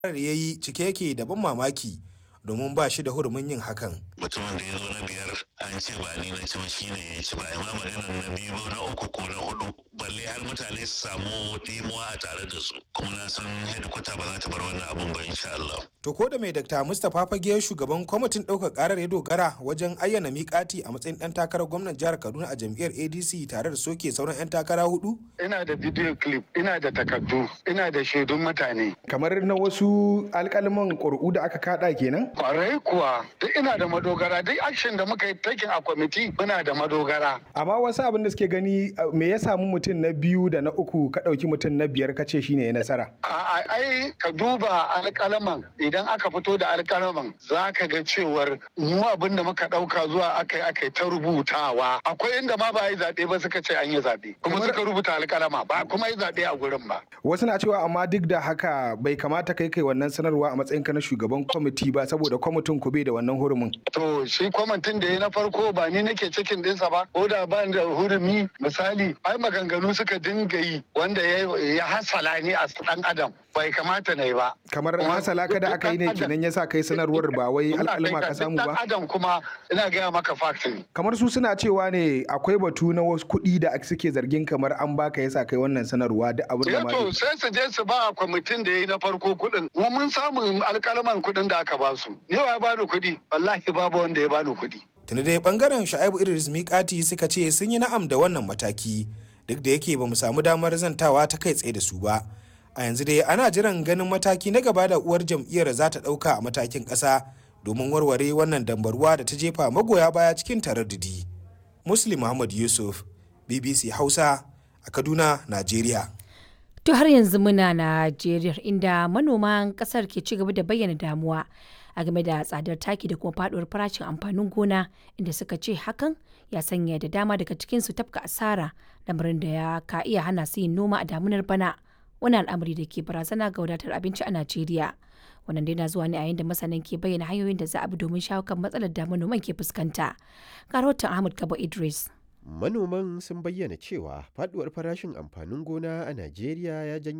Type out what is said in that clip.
ya yi cike yake da ban mamaki domin ba shi da hurumin yin hakan. mutumin da ya zo na biyar an ce ba ni na ci ba shi ne ya ci ba amma maganar na biyu ba na uku ko na hudu balle har mutane su samu dimuwa a tare da su kuma na san hedikwata ba za ta bar wannan abun ba insha Allah. To ko da mai Dr. Mustapha Fage shugaban kwamitin ɗaukar ƙarar ya dogara wajen ayyana miƙati a matsayin ɗan takarar gwamnan jihar Kaduna a jam'iyyar ADC tare da soke sauran 'yan takara hudu? Ina da video clip, ina da takardu, ina da shaidun mutane. Kamar na wasu alƙalman ƙuri'u da aka kaɗa kenan? Kwarai kuwa, duk ina da madogara, duk action da muka yi taking a kwamiti muna da madogara. Amma wasu abin da suke gani me ya samu mutum na biyu da na uku ka ɗauki mutum na biyar ka ce shine ya nasara. A ai ka duba alƙalaman idan aka fito da alƙalaman za ka ga cewar mu abin da muka ɗauka zuwa aka yi aka yi ta rubutawa. Akwai inda ma ba yi zaɓe ba suka ce an yi zaɓe. Kuma suka rubuta alƙalama ba kuma yi zaɓe a gurin ba. Wasu na cewa amma duk da haka bai kamata kai kai wannan sanarwa a matsayin ka na shugaban kwamiti ba saboda kwamitin ku bai da wannan hurumin. To shi kwamitin da ya na farko ba ni nake cikin ɗinsa ba ko da ba da hurumi misali ai maganganu suka dinga yi wanda ya hasala ni a ɗan adam bai kamata na yi ba. Kamar hasala kada aka yi ne kenan ya sa kai sanarwar ba wai alƙalma ka samu ba. adam kuma ina gaya maka fact ne. Kamar su suna cewa ne akwai batu na wasu kuɗi da suke zargin kamar an baka yasa kai wannan sanarwa da abin da ma. to sai su je su ba kwamitin da ya yi na farko kuɗin. Mu mun samu alƙalaman kuɗin da aka ba su. Ni ya bani kuɗi wallahi babu wanda ya bani kuɗi. Tuni dai bangaren Sha'ibu Idris Mikati suka ce sun yi na'am da wannan mataki duk da yake ba mu samu damar zantawa ta kai tsaye da su ba. A yanzu dai ana jiran ganin mataki na gaba da uwar jam'iyyar za ta ɗauka a matakin ƙasa domin warware wannan dambarwa da ta jefa magoya baya cikin taraddudi. Muslim Muhammad Yusuf, BBC Hausa a Kaduna, Najeriya. To har yanzu muna Najeriya inda manoman kasar ke ci gaba da bayyana damuwa a game da tsadar taki da kuma faduwar farashin amfanin gona inda suka ce hakan ya sanya da dama daga cikinsu tafka asara lamarin da ya ka iya hana su yin noma a damunar bana wani al'amari da ke barazana ga wadatar abinci a Najeriya. Wannan dai na zuwa ne a yayin da masanan ke bayyana hanyoyin da za a bi domin shawo kan matsalar da manoman ke fuskanta. Ga rahoton Ahmad Kabo Idris. Manoman sun bayyana cewa faduwar farashin amfanin gona a Najeriya ya janyo